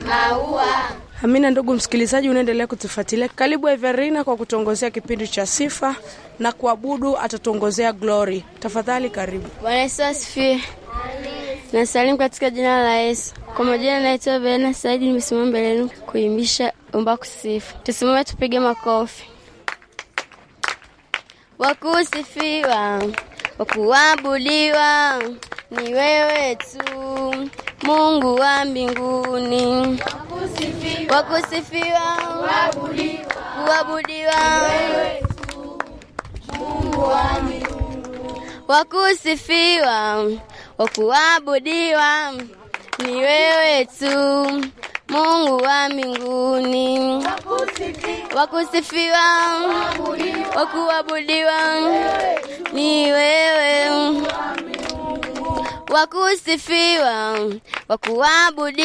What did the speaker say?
maua. Amina. Ndugu msikilizaji, unaendelea kutufuatilia. Karibu Everina kwa kutongozea kipindi cha sifa na kuabudu, atatongozea Glory. Tafadhali karibu. Bwana Yesu asifiwe. Nasalimu katika jina la Yesu. Kwa majina naitwa Bena Saidi, nimesimama mbele yenu kuimbisha umba kusifu. Tusimame tupige makofi. Wakusifiwa, wakuabudiwa ni wewe tu, Mungu wa mbinguni. Wakusifiwa, kuabudiwa wakusifiwa, wakuabudiwa ni wewe tu, Mungu wa mbinguni. Wakusifiwa, wakuabudiwa ni wewe, wakusifiwa, wakuabudiwa